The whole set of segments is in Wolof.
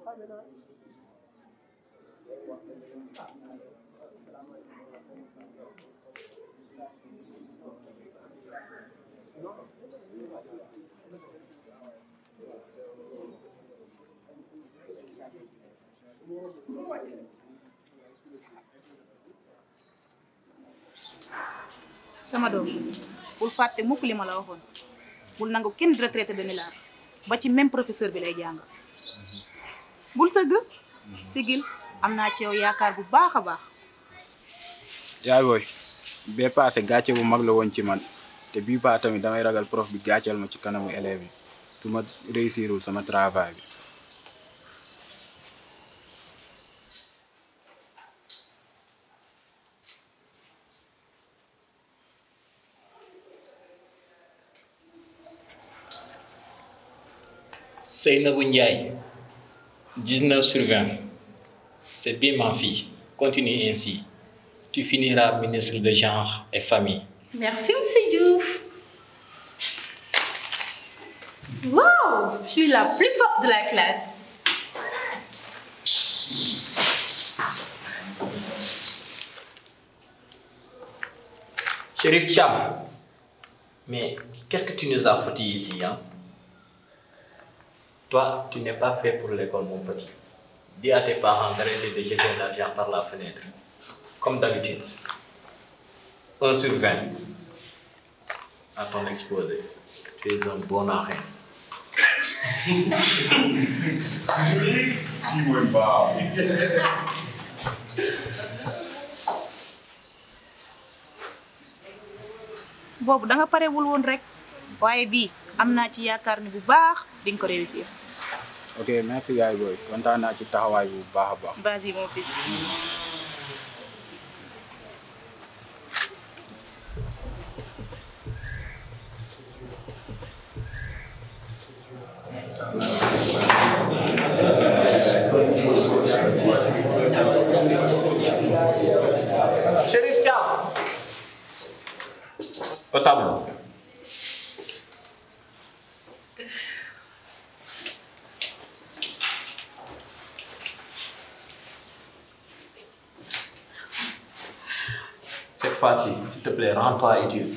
sama doom bul fàtte mukk li ma la waxoon bul nangu kenn retraité de milliard ba ci même professeur bi lay jàng bul sëgg sigil am naa ci yow yaakaar bu baax a baax yaay booy bee paase gàcce bu mag la woon ci man te bii paa tamit damay ragal prof bi gàcceel ma ci kanamu élèves yi su ma réussirul sama travail bi Seynabou Ndiaye, 19 sur 20. C'est bien ma fille. Continue ainsi. Tu finiras ministre de genre et famille. Merci, M. Diouf. Wow, je suis la plus forte de la classe. Chérif Cham, mais qu'est-ce que tu nous as foutu ici, hein? Toi, tu n'es pas fait pour l'école, mon petit. Dis à tes parents d'arrêter de jeter l'argent par la fenêtre. Comme d'habitude. 1 sur 20. À ton exposé. Tu es un bon arrêt. boobu da nga parewul woon rek waaye bii am naa ci yaakaar ni bu baax di nga ko réussir ok merci yaay booy kontaan naa ci taxawaay bu baax a baax vas-y mon fils Chérif Cham. Au tableau. Cette fois-ci, s'il te plaît, rends-toi utile.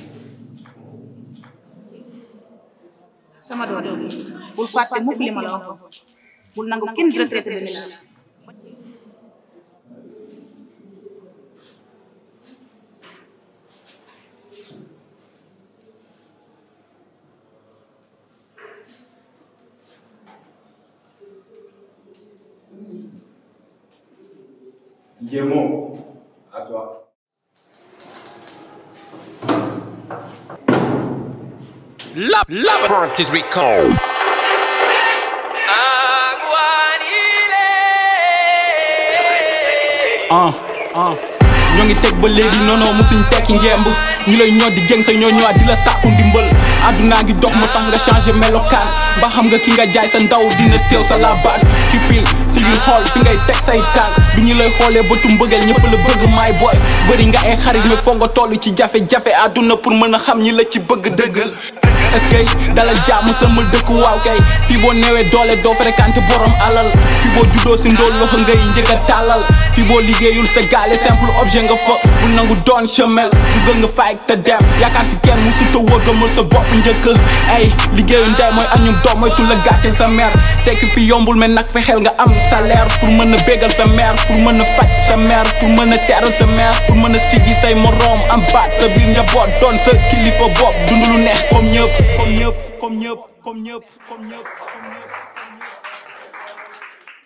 sama doom bul fàtte mukk li ma la waxoon bul nangu kenn retraité de milliard Guillermo, à toi. Lab Labyrinth is recalled. ah ah ñoo ngi teg ba léegi noonu musuñ tekki ngemb ñi lay ñoo di jëng sa ñoo ñëwaat di la sàkku ndimbal àddunaa ngi dox moo tax nga changé melokaan ba xam nga ki nga jaay sa ndaw dina teew sa labaat kippil sigil xool fi ngay teg say tànk bi ñu lay xoolee bëtu mbëggeel ñëpp la bëgg maay booy bëri nga ay xarit mais foog nga toll ci jafe-jafe àdduna pour mën a xam ñi la ci bëgg dëgg est-ce que dalal jàmm sama dëkk waaw kay fii boo newee doole doo fréquenté borom alal fii boo juddoo si ndóol loxo ngay njëkk a tàllal fii boo liggéeyul sa gaale simple objet nga fa bu nangu doon chemel dugal nga fay te dem yaakaar si kenn musu ta wóor gëmal sa bopp njëkk ay liggéeyu ndey mooy añum doom mooy tu la gàcce sa mère tekki fi yombul mais nag fexeel nga am salaire pour mën a bégal sa mère pour mën a faj sa mère pour mën a teeral sa mère pour mën a siggi say moroom am baat sa biir njaboot doon sa kilifa bopp dund lu neex comme ñëpp comme ñëpp comme ñëpp comme ñëpp comme ñëpp comme ñëpp